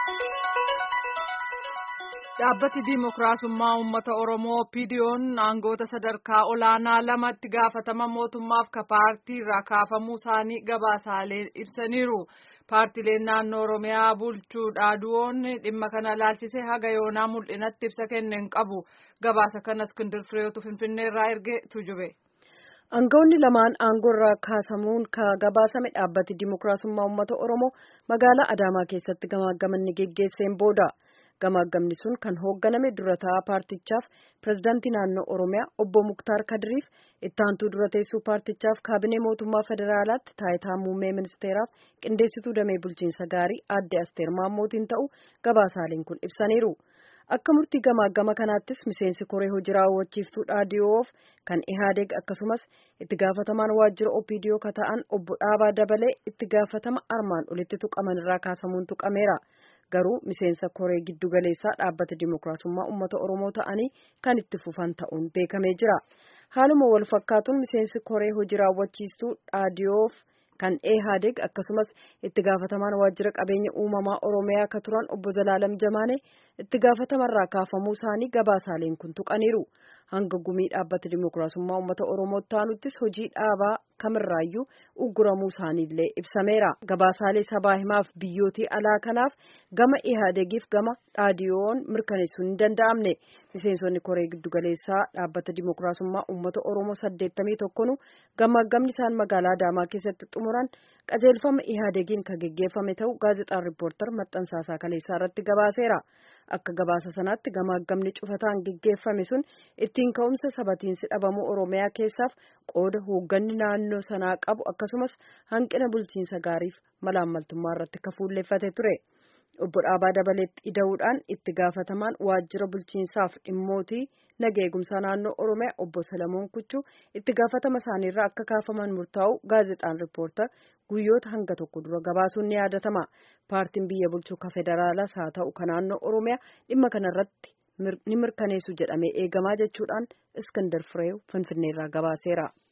Dhaabbati Dimookiraasummaa Uummata Oromoo PDO'n aangoota sadarkaa olaanaa lamatti gaafatama mootummaaf ka paartii irraa kaafamuu isaanii gabaasaalee ibsaniiru. Paartileen naannoo Oromiyaa bulchuu dhaaduun dhimma kana ilaalchisee haga yoonaa mul'inatti ibsa kenneen qabu. Gabaasa kana Iskindir Fireetu Finfinnee irraa erge tujube. Aangawoonni lamaan aangoo irraa kaasamuun ka gabaasame dhaabbati Dimookiraasummaa Uummata Oromoo magaalaa Adaamaa keessatti gamaggamanni geggeesseen booda. Gamaggamni sun kan hoogganame dura taa'aa paartichaaf pirezidaantii naannoo Oromiyaa obbo Muktaar Kadiriif itti aantuu dura teessuu paartichaaf kaabinee mootummaa federaalaatti taayitaa muummee ministeeraaf qindeessituu damee bulchiinsa gaarii aadde Asteer Maammootiin ta'u gabaasaaleen kun ibsaniiru. Akka murtii gamaagama kanaattis miseensi koree hojii raawwachiiftuu dhaadiyoof kan Ihaadeeg akkasumas itti gaafatamaan waajjira OPDO ka ta'an obbo Dhaabaa Dabalee itti gaafatama armaan olitti tuqaman irraa kaasamuun tuqameera. Garuu miseensa koree giddu galeessaa dhaabbata dimookiraasummaa uummata Oromoo ta'anii kan itti fufan ta'uun beekamee jira. Haaluma wal fakkaatuun miseensi koree hojii raawwachiistuu dhaadiyoof kan Ihaadeeg akkasumas itti gaafatamaan waajjira qabeenya uumamaa Oromiyaa ka turan obbo Zalaalam Jamaanee itti gaafatamarraa kaafamuu isaanii gabaasaaleen kun tuqaniiru. Hanga gumii dhaabbata dimookiraasummaa uummata Oromoo ta'anuttis hojii dhaabaa kamirraayyuu ugguramuu isaaniillee ibsameera. Gabaasaalee sabaa himaaf biyyootii alaa kanaaf gama Ihaadeegiif gama dhaadiyoon mirkaneessuun hin danda'amne. Miseensonni koree giddugaleessaa dhaabbata dimookiraasummaa uummata Oromoo saddeettamii tokkonu gamaggamni isaan magaalaa Adaamaa keessatti xumuran qajeelfama Ihaadeegiin kan geggeeffame ta'uu gaazexaan riippoortar maxxansaasaa kaleessaa irratti gabaaseera. Akka gabaasa sanaatti gamaggamni cufataan geggeeffame sun ittiin ka'umsa sabatiinsi dhabamuu Oromiyaa keessaaf qooda hoogganni naannoo sanaa qabu akkasumas hanqina bulchiinsa gaariif malaammaltummaa irratti kan fuulleeffate ture. Obbo Dhaabaa Dabaleetti ida'uudhaan itti gaafatamaan waajjira bulchiinsaaf dhimmootii naga eegumsaa naannoo Oromiyaa obbo Salamoon Kuchuu itti gaafatama isaaniirraa akka kaafaman murtaa'u gaazexaan riippoortar guyyoota hanga tokko dura gabaasuun ni yaadatama. Paartiin biyya bulchuu ka federaalaas haa ta'u ka naannoo Oromiyaa dhimma kanarratti ni mirkaneessu jedhamee eegamaa jechuudhaan Iskandar Fireew Finfinneerraa gabaaseera.